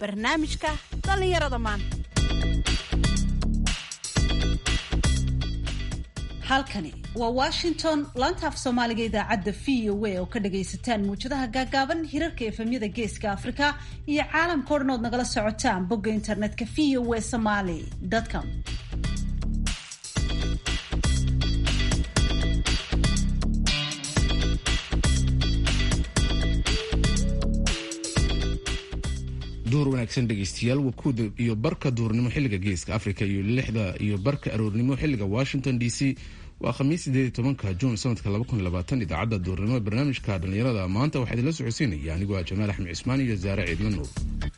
barnaamijka dhallinyarada maanta halkani waa washington laanta af soomaaliga idaacadda v o a oo ka dhagaysataan muwjadaha gaagaaban hirarka efemyada geeska afrika iyo caalamka o dhan ood nagala socotaan bogga internetka v o a somaly com duur wanaagsan dhegaystayaal wakuuda iyo barka duurnimo xilliga geeska africa iyo lixda iyo barka aroornimo xilliga washington d c waa khamiis sideed tobanka juun sanadka idaacadda duurnimo ee barnaamijka dhallinyarada maanta waxaa idinla socodsiinaya anigoo ah jamaal axmed cismaan iyo zaare ciidla nuur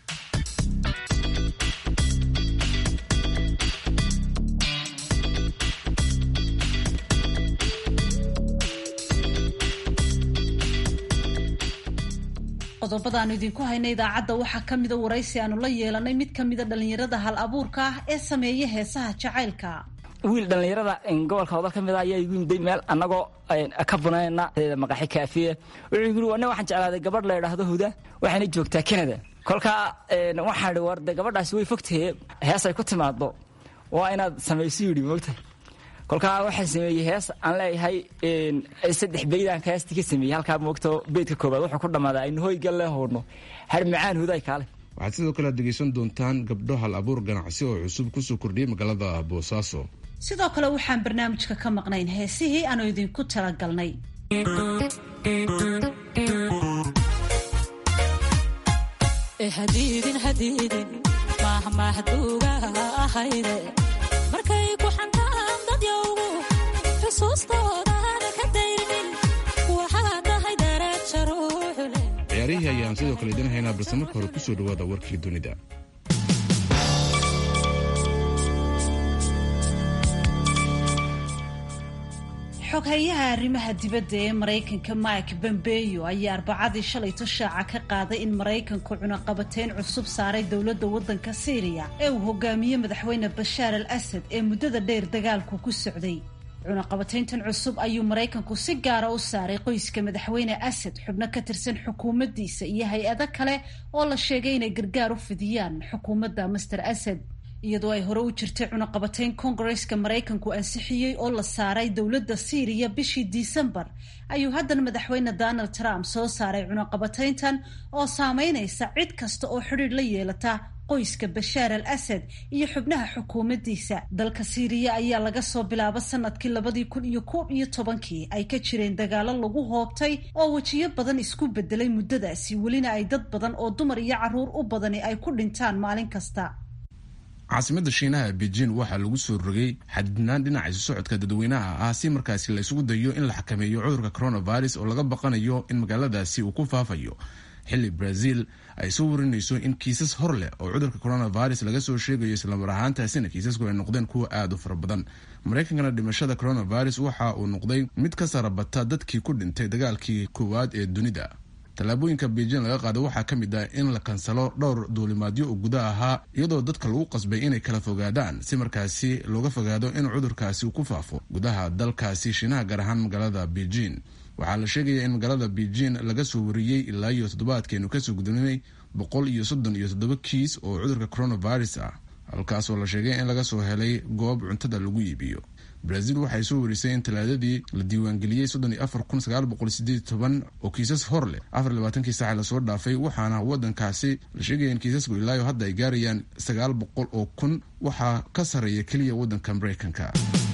qodobadaanu idinku hayna idaacadda waxaa ka mida waraysi aanu la yeelanay mid ka mida dhallinyarada hal abuurka ah ee sameeya heesaha jacaylka wiil dhallinyarada gobolka wadal ka mid a ayaa igu yimday meel annagoo ka bunayna maqaxi kaafiya wuxuu yiri wana waxaan jeclaaday gabadh la idhaahdo huda waxayna joogtaa canada kolkaa waxaan ihi war de gabadhaasi way fogtahe heesay ku timaado waa inaad samayso yidhi moogta kolkaa waxaan sameeyey hees aan leeyahay saddex beydaanka heestii ka sameeyey halkaa moogto beydka koobaad wuxuu ku dhammaadaa aynu hoygal lee hoodno har macaan huday kaale waxaad sidoo kale aad dhegaysan doontaan gabdho hal abuur ganacsi oo cusub kusoo kordhiyey magaalada boosaaso sidoo kale waxaan barnaamijka ka maqnayn heesihii aanu idinku talagalnay ciyaarihii ayaan sidoo kale idin haynaa balse marka hore kusoo dhawaada warkii dunida xoghayaha arrimaha dibadda ee maraykanka mike bombeyo ayaa arbacadii shalayto shaaca ka qaaday in maraykanku cunaqabateyn cusub saaray dowladda waddanka siiriya ee uu hogaamiye madaxweyne bashaar al asad ee muddada dheer dagaalku ku socday cunaqabateyntan cusub ayuu maraykanku si gaara u saaray qoyska madaxweyne asad xubno ka tirsan xukuumaddiisa iyo hay-ado kale oo la sheegay inay gargaar u fidiyaan xukuumadda master asad iyadoo ay hore u jirtay cunaqabateyn kongareska maraykanku ansixiyey oo la saaray dowladda siiriya bishii disembar ayuu haddana madaxweyne donald trump soo saaray cunaqabateyntan oo saameynaysa cid kasta oo xidhiidh la yeelata qoyska bashaar al asad iyo xubnaha xukuumaddiisa dalka siiriya ayaa laga soo bilaabo sanadkii labadii kun iyo koob iyo tobankii ay ka jireen dagaalo lagu hoobtay oo wejiyo badan isku bedelay muddadaasi welina ay dad badan oo dumar iyo carruur u badani ay ku dhintaan maalin kasta caasimadda shiinaha beijing waxaa lagu soo rogay xadidnaan dhinaca isu socodka dadweynaha ah si markaasi la isugu dayo in la xakameeyo cudurka coronavirus oo laga baqanayo in magaaladaasi uu ku faafayo xilli brazil ay soo warinayso in kiisas hor leh oo cudurka coronavirus laga soo sheegayo islamar ahaantaasina kiisasku ay noqdeen kuwa aada u fara badan maraykankana dhimashada coronavirus waxa uu noqday mid ka sarabata dadkii ku dhintay dagaalkii koowaad ee dunida tallaabooyinka beijing laga qaado waxaa ka mid ah in la kansalo dhowr duulimaadyo oo guda ahaa iyadoo dadka lagu qasbay inay kala fogaadaan si markaasi looga fogaado in cudurkaasi uu ku faafo gudaha dalkaasi shiinaha gaar ahaan magaalada beijing waxaa la sheegaya in magaalada beijing laga soo wariyey ilaa iyo toddobaadkeenu kasoo gudbinay boqol iyo soddon iyo toddoba kiis oo cudurka coronavirus ah halkaasoo la sheegay in laga soo helay goob cuntada lagu iibiyo brazil waxay soo warisay in talaadadii la diiwaangeliyey soddon iyo afar kun sagaal boqol sideed toban oo kiisas hor leh afar labaatankii saaca lasoo dhaafay waxaana waddankaasi la sheegaya in kiisasku ilaayo hadda ay gaarayaan sagaal boqol oo kun waxaa ka sarreeya keliya waddanka maraykanka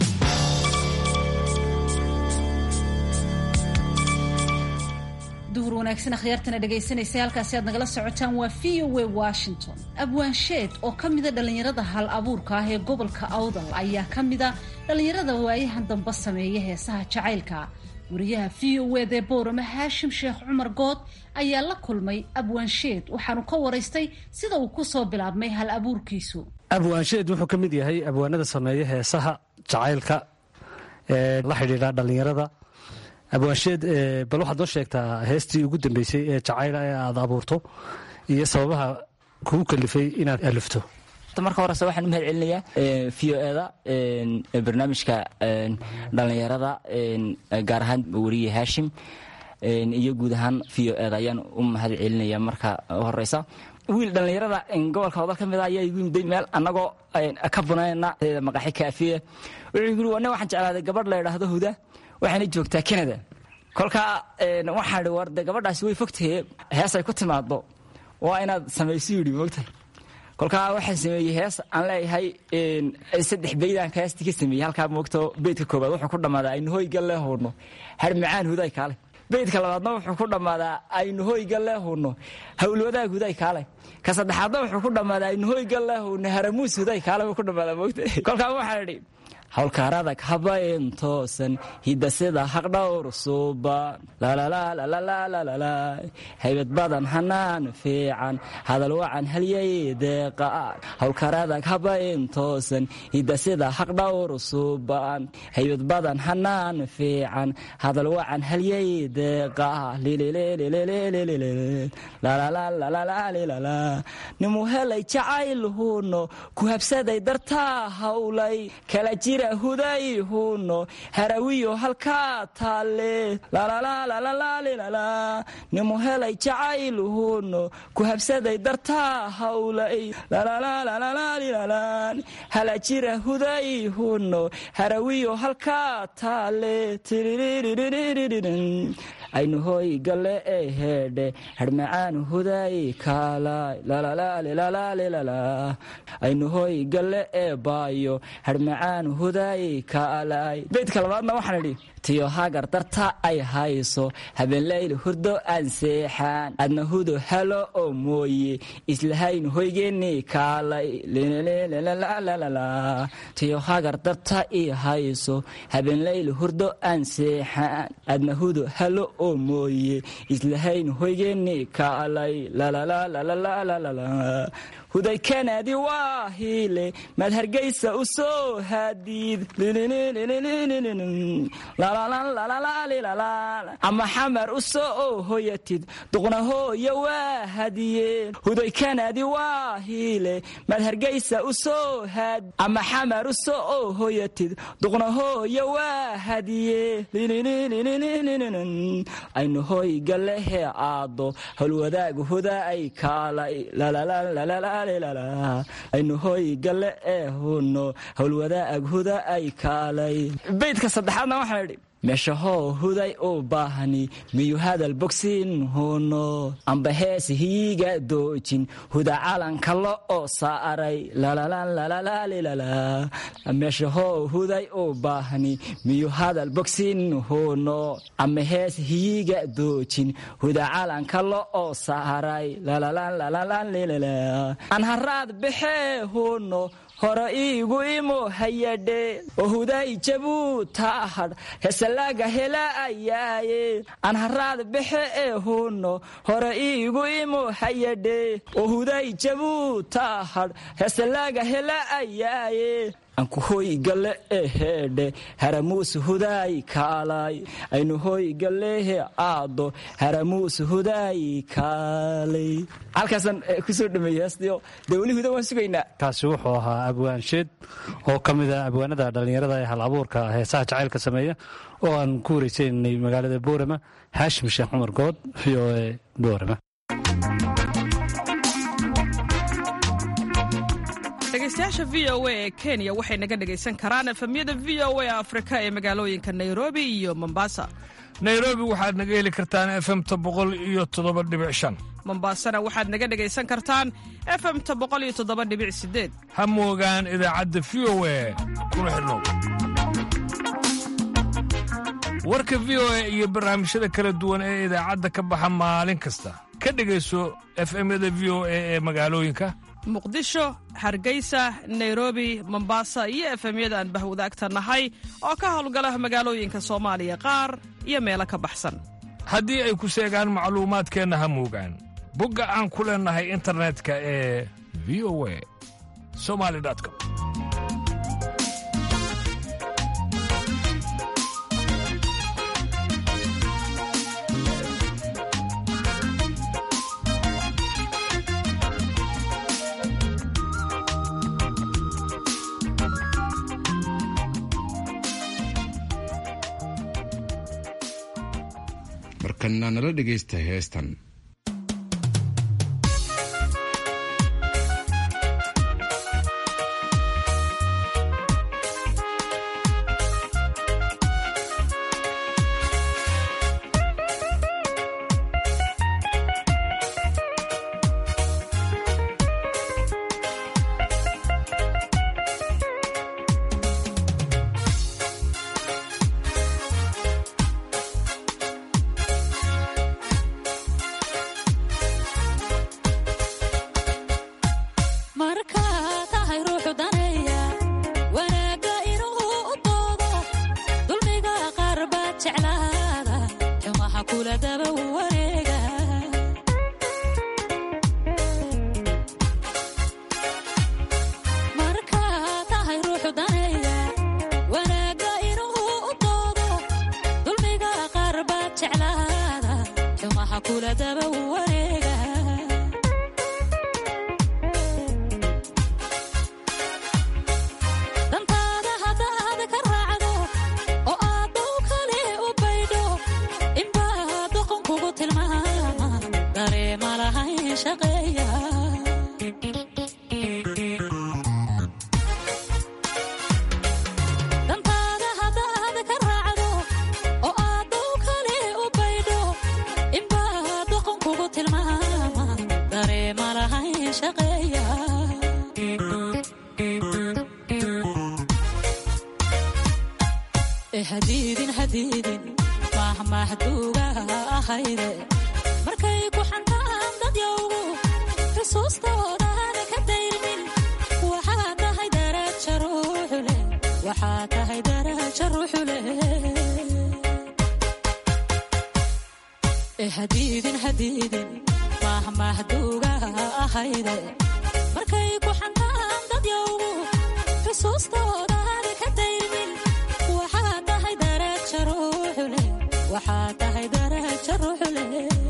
duhur wanaagsan akhyaartana dhegaysanaysa halkaasi aad nagala socotaan waa v o a washington abwaansheed oo ka mida dhallinyarada hal abuurka ah ee gobolka awdal ayaa ka mida dhallinyarada waayahan damba sameeya heesaha jacaylka wariyaha v o ed ee boorama haashim sheekh cumar good ayaa la kulmay abwaansheed waxaanu ka waraystay sida uu ku soo bilaabmay hal abuurkiisu abwaansheed wuxuu ka mid yahay abwaanada sameeya heesaha jacaylka ee la xidhiidha dhallinyarada abwaansheed bal waxaad noo sheegtaa heestii ugu dambeysay ee jacayla ee aad abuurto iyo sababaha kugu kalifay inaad alifto marka horese waxaan u mahad celinayaa v o eda barnaamijka dhallinyarada gaar ahaan weriye haashim iyo guud ahaan v o eda ayaan u mahad celinaya marka horeysa wiil dhallinyarada gobolka odal ka mid a ayaa igu yimday meel annagoo ka bunayna maqaxi kaafiye wuxuu yiri wane waxaan jeclaaday gabadh la idhaahdo huda waxaana joogtaa canada kolkaa waxaan idhi war de gabadhaasi way fogtahe hees ay ku timaado waa inaad samayso yidhi moogta kolkaa waxaan sameeyey hees aan leeyahay saddex beydaanka heestii ka sameeyey halkaa moogto beydka koobaad wuxuu ku dhammaadaa aynu hoyga lee huurno har macaan huday kaale beydka labaadna wuxuu ku dhammaadaa aynu hoyga lee huurno hawlwadaag huday kaale ka saddexaadna wuxuu ku dhammaadaa aynu hoyga lee huurno haramuus huday kaale buu ku dhammaadaa moogta kolkaa waxaan idhi hawlkaaradag habayn toosan hidasida haqdhowr suuban haybad badan hanaan fiican hadal wacan halyay deeqaan hawlkaaradag habayn toosan hidasida haqdhowr suuban haybad badan hanaan fiican hadal wacan halyay deeqa nimu helay jacayl huuno ku habsaday dartaa hawlay kala jira huday huuno harawiyo halkaa taalle nimu helay jacayl huuno ku habsaday dartaa hawlay hala jira huday huuno harawiyo halkaa taalle aynu hoy galle ee heedhe harmacaan huday kaalay aynu hoy galle ee baayo harmacaan huday kaalay beydka labaadna waxaan idhi tiyo hagar darta ay hayso habeenlayl hurdo aan seexaan adna hudo halo oo mooye islahayn hoygeenii kaalay tiyo hagar darta i hayso habeenlayl hurdo aan seexaan adna hudo halo oo mooye islahayn hoygeenii kaalay huday kanadi waa hiile maad hargaysa u soo haadiid ama xamar u soo hoyatid duqna hooya waa hadiyeen huday kanadi waa hiile maad hargaysa u soo haad ama xamar u soo hoyatid duqna hooya waa hadiye aynu hoy gallehee aado howlwadaag huda ay kaalay aynu hoy galle ee huno howlwadaag huda ay kaalay beydka saddexaadna waxaan idhi meeshahoo huday u baahni miyuu hadal bogsin huno amba hees hiiga doojin huda calanka lo oo saaray meeshahoo huday u baahni miyuu hadal bogsin huno amba hees hiiga doojin huda calanka lo oo saaray aan haraad baxee huno hore iigu imo hayadhe oo huday jabuu taahadh hesalaaga hela ayaaye aan haraad baxe ee huno hore iigu imo hayadhe oo huday jabuu taahadh hesalaaga hela ayaaye anku hoy galle ee heedhe haramuus hudaay kaalay aynu hoy gallehe aado haramuus hudaay kaalay halkaasaan kusoo dhameeyey heestiyo dee weli huda waan sugaynaa kaasi wuxuu ahaa abwaansheed oo ka mid a abwaanada dhallinyarada ee hal abuurka heesaha jacaylka sameeya oo aan ku wareysaynay magaalada boorama haashim sheekh cumar good v o e boorama dhegeystayaasha v o a ee kenya waxay naga dhegaysan karaan efemyada v o a afrika ee magaalooyinka nairobi iyo mombasa nairobi waxaad naga heli kartaan efemta boqol iyo toddoba dhibic shan mombasana waxaad naga dhegaysan kartaan efemta boqol iyo toddoba dhibic sideed ha moogaan idaacadda v o a kuna xidhnow warka v o a iyo barnaamijyada kala duwan ee idaacadda ka baxa maalin kasta ka dhegayso efemyada v o a ee magaalooyinka muqdisho hargeysa nairobi mombasa iyo efemyada aan bahwadaagta nahay oo ka howlgala magaalooyinka soomaaliya qaar iyo meelo ka baxsan haddii ay ku seegaan macluumaadkeenna ha moogaan bogga aan ku leennahay internetka ee v o a somali com markana nala dhegaysta heestan kula daba wareega markaa tahay ruuxu daneeya wanaagga inuu u doodo dulmiga qaar baad jeclaada xumaha kula daba wareega dantaada haddaad ka raacdo oo aad dow kale u baydho inbaa doqon kugu tilmaama dareema lahayn shaqeeya dantaada haddaad ka raacdo oo aad dow kale u baydho inbaa doqon kugu tilmaama dareema lahayn shaqeeya ee hadiidin hadiidin mahmahduuga ahayde markay ku xantaan dad yowgu xusuustoodaana ka dayrmin waxaa tahay daraja ruuxu leh waxaa tahay daraja ruuxu leh ee hadiidin hadiidin mahmahduuga ahayde markay ku xantaan dad yowgu xusuustoodaana ka dayrmin waxaa tahay daraja ruuxu leh waxaa tahay daraja ruuxu leh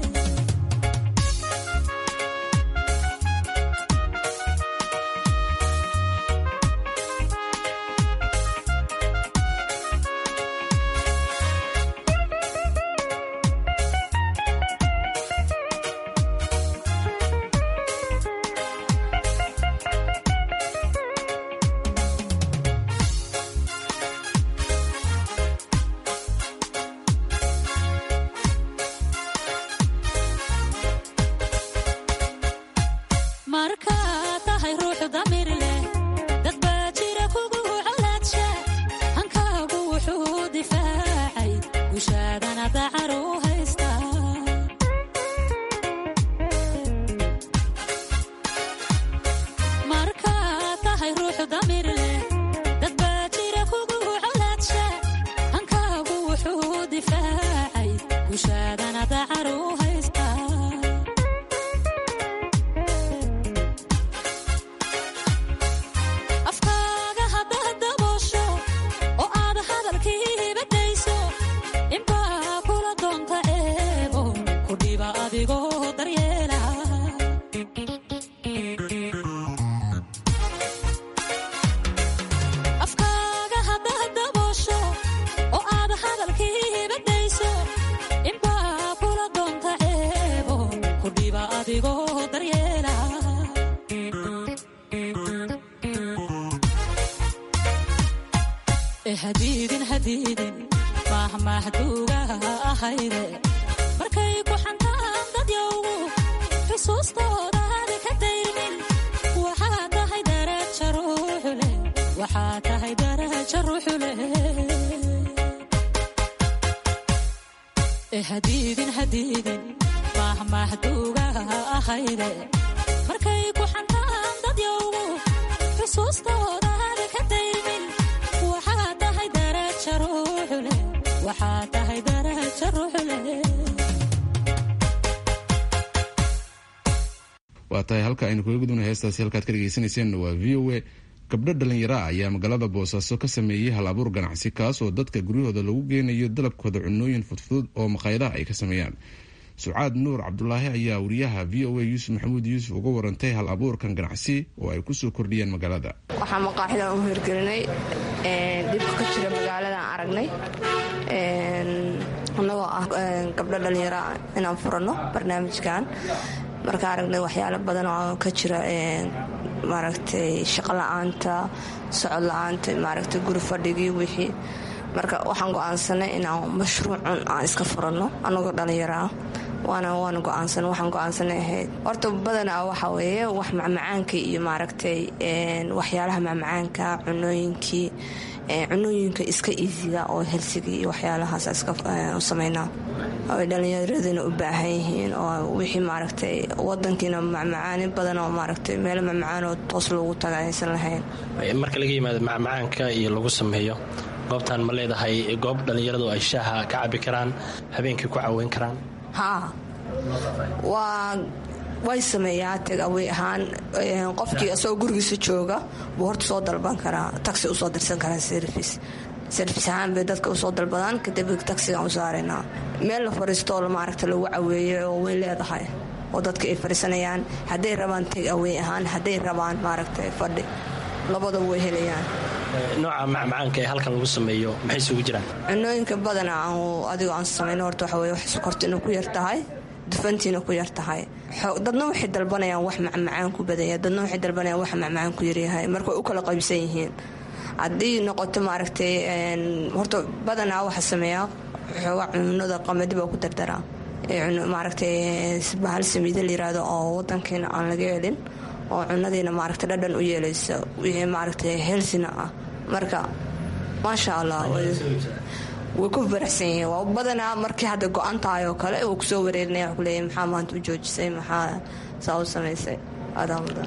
markaa tahay ruuxu damir leh dad baa jira kugu colaadsha hankaagu wuxuu difaacay gushaadana dacar u haysta markaa tahay ruuxu damir leh dad baa jira kugu colaadsha hankaagu wuxuu difaacay gushaadana dacar u haysta afkaaga haddaad daboosho oo aad hadalkii badayso inbaa kula doonta eebo ku dhiba adigoo daryeela afkaaga haddaad daboosho oo aad hadalkii badayso inbaa kula doonta eebo ku dhiba adigoo daryeela ee hadiidin hadiidin mahmahduuga ahayde markay ku xantaan dad yowgu xusuustoodaada ka dayrmin waxaa tahay daraja ruuxu leh waxaa tahay daraja ruuxu leh ee hadiidin hadiidin mahmahduuga ahayde markay ku xantaan dad yowgu xusuustoodaada ka dayrmin waxaa tahay daraja ruuxu leh waxaa tahay daraja ruuxu leh waa tahay halka aynu kaga gudubna heestaasi halkaad ka dhegeysaneyseen waa v o a gabdho dhalinyaro ah ayaa magaalada boosaaso ka sameeyey hal abuur ganacsi kaas oo dadka guryahooda lagu geenayo dalabkooda cunooyin fudfudud oo maqaayadaha ay ka sameeyaan sucaad nuur cabdulaahi ayaa wariyaha v o a yuusuf maxamuud yuusuf uga warantay hal abuurkan ganacsi oo ay kusoo kordhiyeen magaalada waxaa maqaaxidan u hirgelinay dhibka ka jira magaaladan aragnay annagoo ah gabdho dhallinyaro ah inaan furanno barnaamijkan markaa aragnay waxyaalo badan oo ka jira maaragtay shaqo la-aanta socod la-aanta maaragtay guri fadhigii wixii marka waxaan go-aansanay inaan mashruucun aan iska furanno annagoo dhallinyaro ah waana waana go-aansan waxaan go-aansanay ahayd horta badanaa waxa weeye wax macmacaanka iyo maaragtay waxyaalaha macmacaanka cunooyinkii cunooyinka iska iisiga oo helsigii iyo waxyaalahaas iska samaynaa ay dhallinyaradina u baahan yihiin oo wixii maaragtay wadankiina macmacaani badan oo maaragtay meelo macmacaan oo toos loogu taga aysan lahayn marka laga yimaado macmacaanka iyo lagu sameeyo goobtan ma leedahay goob dhallinyaradu ay shaaha ka cabi karaan habeenkii ku caweyn karaan haa waa way sameeyaa tagawey ahaan qofkii isagoo gurigiisa jooga buu horta soo dalban karaa taxi usoo dirsan karaa service service ahaan bay dadka usoo dalbadaan kadib taxigaan u saaraynaa meel la fariistoo maaragta lagu caweeye oo way leedahay oo dadka ay fariisanayaan hadday rabaan tagawey ahaan hadday rabaan maaragta fadhi labadaba way helayaan nooca macmacaanka ee halkan lagu sameeyo maxay isugu jiraan cunooyinka badana adigoo aan samayno horta waxa weye wax sokortiina ku yar tahay dufantiina ku yar tahay dadna waxay dalbanayaan wax macmacaan ku badanya dadna waxay dalbanayaan wax macmacaan ku yaryahay marka way u kala qaybsan yihiin haddii noqoto maaragtay horta badanaa waxa sameeyaa xooga cunada qamadi baa ku dardaraa maaragtay bahal samiida la yiraahdo oo wadankeena aan laga helin oo cunadiina maaragta dhadhan u yeelaysa wixii maaragtay helsina ah marka maasha allah way ku faraxsan yihiin waa badanaa markii hadda go-an tahay oo kale uu kusoo wareerinaya wa kuleeyahy maxaa maanta u joojisay maxaa saa u samaysay adaa mudan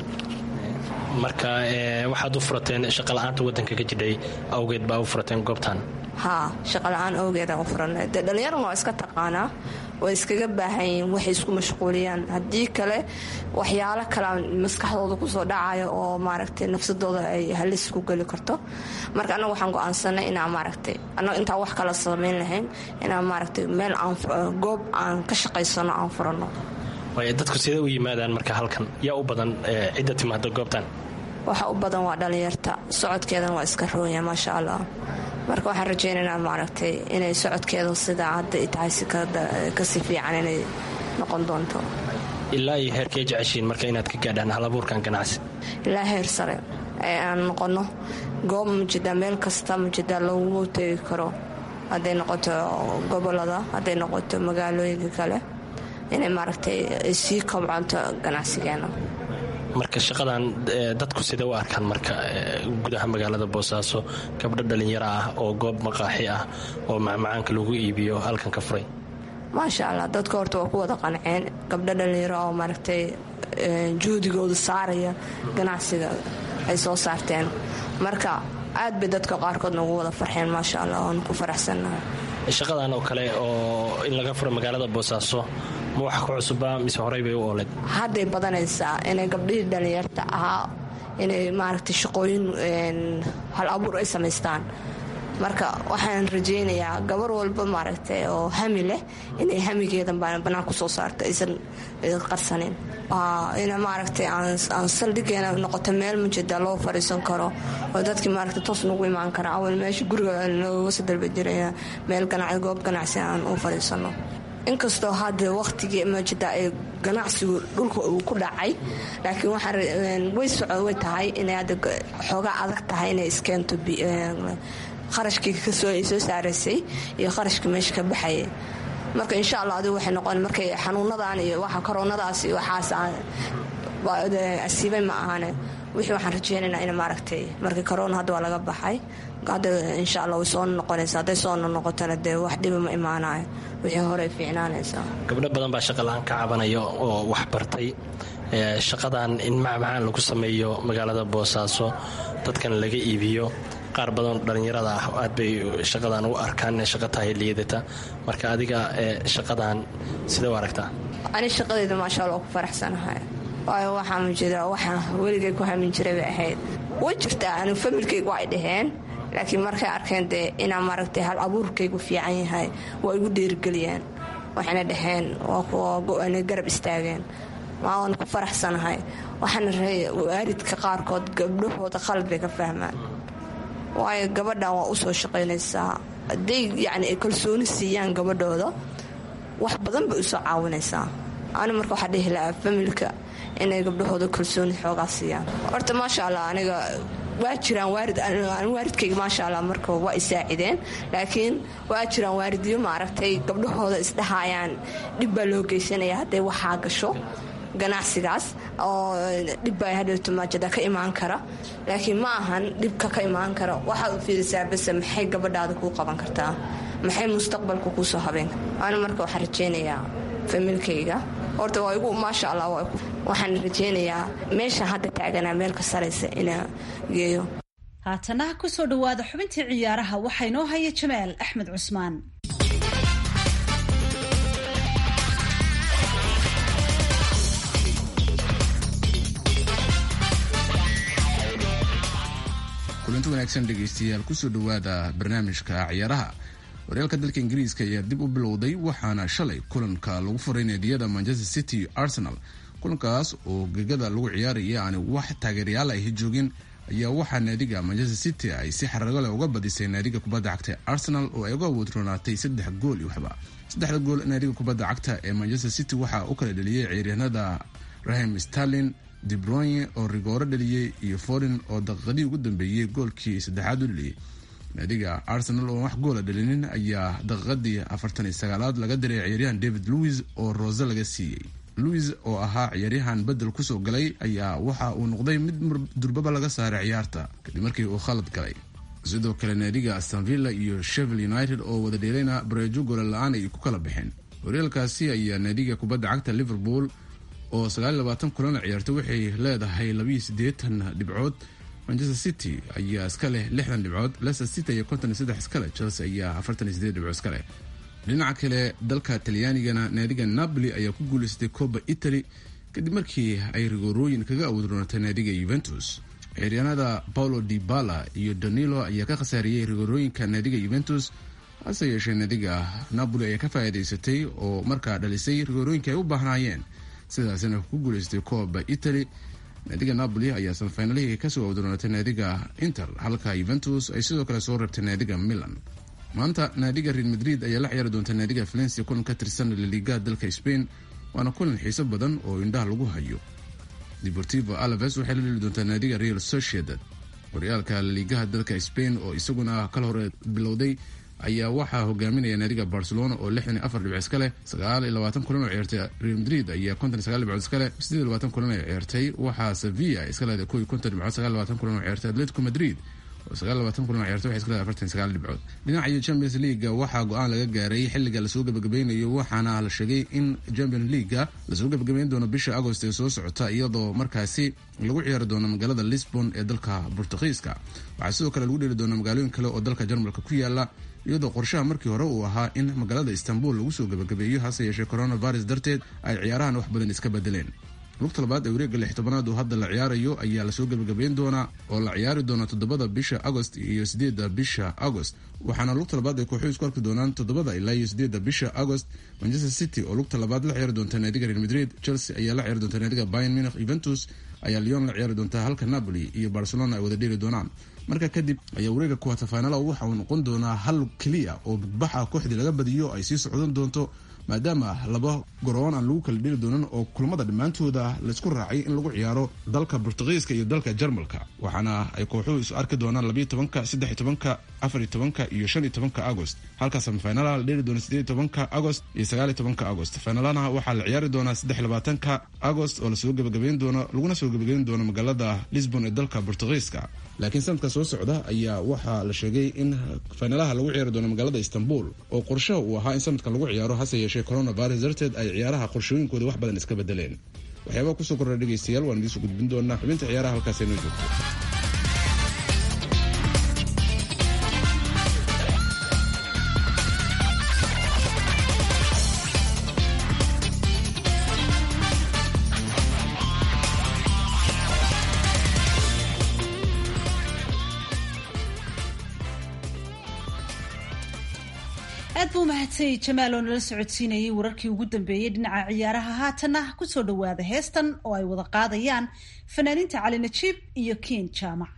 marka waxaad u furateen shaqala-aanta wadanka ka jidhay awgeed baa u furateen goobtan haa shaqala-aan awgeedaan u furanay dee dhallinyarana waa iska taqaanaa way iskaga baahan yihiin waxay isku mashquuliyaan haddii kale waxyaalo kalea maskaxdooda kusoo dhacaya oo maaragtay nafsadooda ay halis ku geli karto marka annaga waxaan go-aansanay inaan maaragtay annaga intaan wax kala samayn lahayn inaan maaragtay meel aan goob aan ka shaqaysano aan furanno waay dadku sidee u yimaadaan marka halkan yaa u badan cidda timaada goobtan waxa u badan waa dhallinyarta socodkeedana waa iska roonya maasha allah marka waxaan rajaynaynaa maaragtay inay socodkeedu sidaa hadda ay tahay si kasii fiican inay noqon doonto ilaa iyo heerkee jeceshiin marka inaad ka gaadhaan halabuurkan ganacsi ilaa heer sare ee aan noqonno goob mujida meel kasta mujida lagu tegi karo hadday noqoto gobolada hadday noqoto magaalooyinka kale inay maaragtay sii kobcanto ganacsigeena marka shaqadan dadku sidee u arkaan marka gudaha magaalada boosaaso gabdho dhallinyaro ah oo goob maqaaxi ah oo macmacaanka lagu iibiyo halkan ka furay maasha allah dadka horta waa ku wada qanceen gabdho dhallinyaro oo maaragtay juhdigooda saaraya ganacsiga ay soo saarteen marka aad bay dadka qaarkood nagu wada farxeen maasha allah oon ku faraxsannahay shaqadan oo kale oo in laga furo magaalada boosaaso ma wax ku cusubaa mise horey bay u ooleed hadday badanaysaa inay gabdhihii dhallinyarta ahaa inay maaragtay shaqooyin hal abuur ay samaystaan marka waxaan rajaynayaa gabar walba maaragtay oo hami leh inay hamigeedan bannaan ku soo saarto aysan qarsanin ina maaragtay aan saldhigeena noqoto meel mujada loo fadhiisan karo oo dadkii maaragtay toos nagu imaan kara awal meesha guriga nooga soo dalba jiraya meel ganacsi goob ganacsi aan u fadhiisano inkastoo hadda wakhtigii mujada ay ganacsigu dhulka uu ku dhacay laakiin way soco way tahay inay hadda xoogaa adag tahay inay iskeento qarashkii kasoo ay soo saaraysay iyo qarashkii meesha ka baxayay marka insha allah adigu waxay noqon markay xanuunadan iyo waxa koronadaas iyo waxaas asiibay ma ahane wixii waxaan rajeynaynaa in maaragtay markii korona hadda waa laga baxay hadda insha allah way soo noqonaysa hadday soo noqotona dee wax dhiba ma imaanayo wixii horey fiicnaanaysaa gabdho badan baa shaqala-aan ka cabanaya oo wax bartay shaqadan in macmacaan lagu sameeyo magaalada boosaaso dadkan laga iibiyo qaar badan dhallinyarada ah aad bay shaqadan u arkaan inay shaqa tahay liidata marka adiga shaqadan sidee u aragtaa ani shaqadayda maasha alla ku faraxsanahay waayo waxaa mujida waxa weligay ku hamin jiray bay ahayd way jirtaa anu familkaygu ay dhaheen laakiin markay arkeen dee inaa maaragtay hal abuurkaygu fiican yahay waa igu dhiirigeliyeen waxayna dhaheen waa kuwa garab istaageen waan ku faraxsanahay waxaana waaridka qaarkood gabdhahooda qalad bay ka fahmaan waayo gabadhan waa usoo shaqaynaysaa hadday yacni ay kalsooni siiyaan gabadhooda wax badan bay usoo caawinaysaa ani marka waxaa dhihi lahaa familka inay gabdhahooda kalsooni xoogaa siiyaan horta maasha allah aniga waa jiraan waarid waaridkayga maasha allah marka waa isaacideen laakiin waa jiraan waaridyo maaragtay gabdhahooda isdhahaayaan dhib baa loo geysanaya hadday waxaa gasho ganacsigaas oo dhibbaa hadhowto maajada ka imaan kara laakiin ma ahan dhibka ka imaan kara waxaad u fiirisaa base maxay gabadhaada kuu qaban kartaa maxay mustaqbalka kuu soo habeen ani marka waxaan rajeynayaa familkayga horta waa igu maasha allah waxaan rajeynayaa meesha hadda taaganaa meel ka saraysa inaa geeyo haatana kusoo dhowaada xubintii ciyaaraha waxaa inoo haya jamaal axmed cusmaan kulanti wanaagsan dhegaystayaal kusoo dhowaada barnaamijka ciyaaraha horyaalka dalka ingiriiska ayaa dib u bilowday waxaana shalay kulanka lagu furay naadiyada manchester city arsenal kulankaas oo gegada lagu ciyaaraya aani wax taageerayaal ay joogin ayaa waxaa naadiga manchester city ay si xarago leh uga badisay naadiga kubadda cagta arsenal oo ay uga awoodroonaatay saddex gool iyo waxba saddexda gool naadiga kubadda cagta ee manchester city waxaa u kala dheliyey ciyaaryahanada rahim starlin debroye oo rigooro dheliyey iyo forin oo daqiiqadii ugu dambeeyey goolkii saddexaad u dheliyey naadiga arsenal oo wax goola dhalinin ayaa daqiiqadii afartan iyo sagaalaad laga diray ciyaaryahan david louis oo roose laga siiyey louis oo ahaa ciyaaryahan bedel kusoo galay ayaa waxa uu noqday mid durbaba laga saaray ciyaarta kadib markii uu khalad galay sidoo kale naadiga astonvilla iyo shevil united oo wada dheelayna bareejo goola la-aan ay ku kala baxeen horyaalkaasi ayaa naadiga kubadda cagta liverpool oo sagaaliy labaatan kulana ciyaartay waxay leedahay labiiyo siddeetan dhibcood manchester city ayaa iska leh lixdan dhibcood leicester city ayaa konton iyo saddex iska leh chelsea ayaa afartan iyo sideed dhibcood iska leh dhinaca kale dalka talyaanigana naadiga napoli ayaa ku guuleystay coba italy kadib markii ay rigoorooyin kaga awoodroonatay naadiga yuventus ciyaaryaanada paulo di bala iyo danilo ayaa ka khasaariyey rigoorooyinka naadiga yuventus hase yeeshee naadiga napoli ayaa ka faa'iidaysatay oo markaa dhalisay rigoorooyinka ay u baahnaayeen sidaasina ku guuleystay coba italy naadiga napoli ayaa sanfaynalihii kasoo awdroonatay naadiga inter halka yuventus ay sidoo kale soo reebtay naadiga milan maanta naadiga real madrid ayaa la ciyaari doonta naadiga valencia kulan ka tirsan laliga dalka spain waana kulan xiiso badan oo indhaha lagu hayo deportivo alaves waxay la dheli doontaa naadiga real sociedad horyaalka laligaha dalka spain oo isaguna kal hore bilowday ayaa waxaa hogaaminaya naadiga barcelona oo lixdan iyo afar dhibc iska leh sagaal iyo labaatan kulan oo ciyaartay real madrid ayaa konton iyo sagaal dhibcood iska leh siddeed iyo labaatan kulan oo ciyaartay waxaa sevilla iska leedahay kow iyo konton dhibcood sagaal iyo labaatan kulan oo ciyaartay atletico madrid oo sagaal labaatan kulan oo ciyaartay waxay iska leedahay afartan sagaal dhibcood dhinaca champions leaga waxaa go-aan laga gaaray xilliga lasoo gabagabeynayo waxaana la sheegay in champions leaga lasoo gabagabeyn doono bisha agost ee soo socota iyadoo markaasi lagu ciyaari doono magaalada lisbon ee dalka bortugiiska waxaa sidoo kale lagu dheeli doona magaalooyin kale oo dalka jarmalka ku yaala iyadoo qorshaha markii hore uu ahaa in magaalada istanbul lagu soo gabagabeeyo hase yeeshee coronavirus darteed ay ciyaarahan wax badan iska bedeleen lugta labaad ee wareegga lix tobanaad oo hadda la ciyaarayo ayaa lasoo gabagabeyn doonaa oo la ciyaari doona toddobada bisha agost iyo sideedda bisha agost waxaana lugta labaad ay kooxuhu isku arki doonaan toddobada ilaa iyo sideedda bisha agost manchester city oo lugta labaad la ciyaari doonta naadiga real madrid chelsea ayaa la ciyaari doonta naadiga bayan munich juventus ayaa leon la ciyaari doontaa halka napoli iyo barcelona ay wada dheeli doonaan marka kadib ayaa wareega kuwata fainala waxa uu noqon doonaa hal keliya oo badbaxa kooxdii laga badiyo ay sii socdan doonto maadaama laba goroon aan lagu kala dheli doonan oo kulamada dhammaantooda laysku raacay in lagu ciyaaro dalka bortugiiska iyo dalka jarmalka waxaana ay kooxuhu isu arki doonaan labayo tobanka saddex tobanka afariyo tobanka iyo shan iyo tobanka agost halka samifinalaha la dheeli doona sideed tobanka agost iyo sagaaliyo tobanka agost finalanaha waxaa la ciyaari doonaa saddex labaatanka agost oo lasoo gabagabeyn doono laguna soo gabagabeyn doono magaalada lisbon ee dalka bortugiiska laakiin sanadka soo socda ayaa waxaa la sheegay in finalaha lagu ciyaari doono magaalada istanbul oo qorshaha uu ahaa in sanadkan lagu ciyaaro hase yeeshee coronavirus darteed ay ciyaaraha qorshooyinkooda wax badan iska bedeleen waxyaabaha kusoo korra dhegaystayaal waan idiinsoo gudbin doonaa xubinta ciyaaraha halkaas inoo joogto aad buu mahadsanyay jamaal oo nala socodsiinayay wararkii ugu dambeeyey dhinaca ciyaaraha haatanna kusoo dhowaada heestan oo ay wada qaadayaan fanaaniinta cali najiib iyo kiin jaamac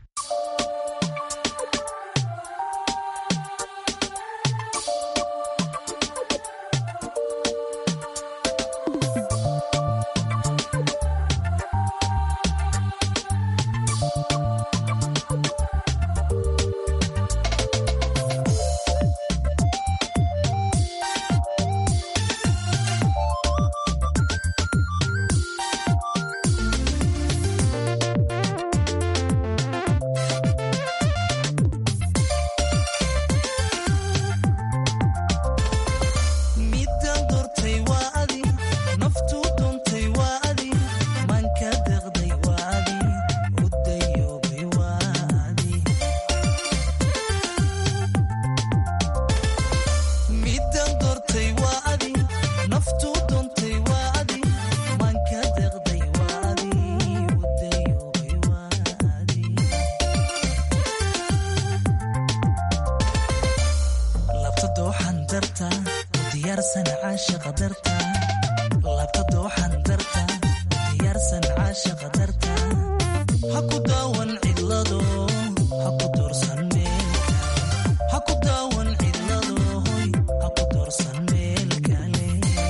diyaarsan caashaqa darta labta dooxan darta diyaarsan caashaqa darta ha ku daawan cidlado ha ku doorsan meelka ha ku daawan cidlado hoy ha ku doorsan meel kale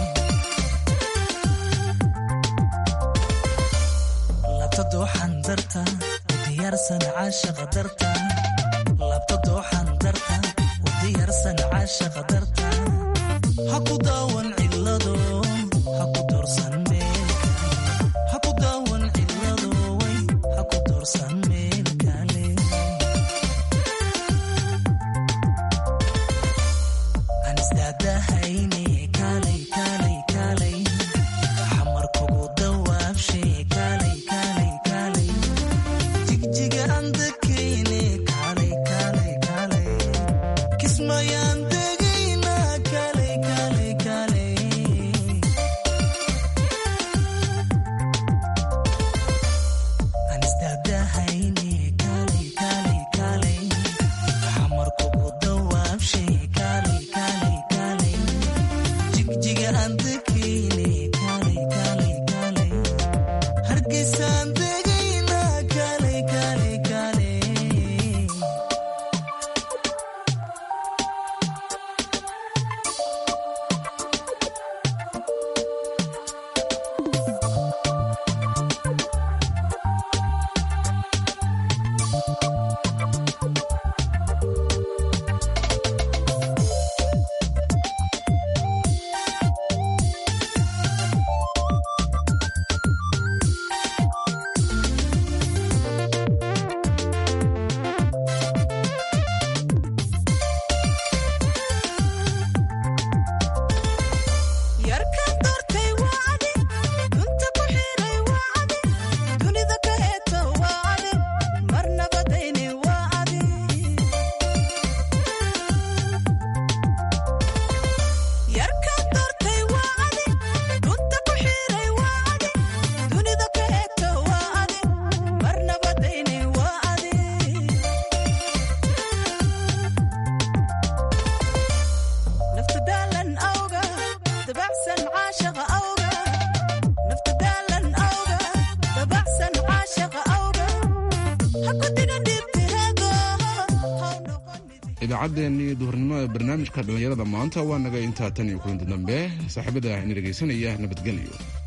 labta dooxan darta diyaarsan caashaqa darta labta dooxan darta diyaarsan caashaqa darta ha ku daawan cidlado ha ku doorsan meelka ha ku daawan cidlado way ha ku doorsan meel kale aan isdaadahayne kaalay kaalay kaalay xamar kugu dawaabshe kaalay kaalay kaalay jigjiga aan dakayne kaalay kaalay kaalay kismayaan degayna kaalay kaalay kaalay aan isdaadahayne kaalay kaalay kaalay xamar kugu dawaabshe kaalay kaalay kaalay jigjiga aan dakayne kaalay kaalay kaalay hargeysaan degayna kaalay kaalay kaalay yarkan doortay waa adi dunta ku xiray waa adi dunida ka heeto waa adi marnabadayni waa adi yarkan doortay waa adi dunta ku xiray waa adi dunida ka heeto waa adi marnabadayni waa adi nafta daalan awga dabacsan caashaqa awga nafta daalan awga dabacsan caashaqa awga ha ku digan dhibtiheego idaacaddeenii duhurnimo ee barnaamijka dhallinyarada maanta waa naga intaa tan iyo kulanti dambe saaxiibada ina dhegaysanaya nabadgelyo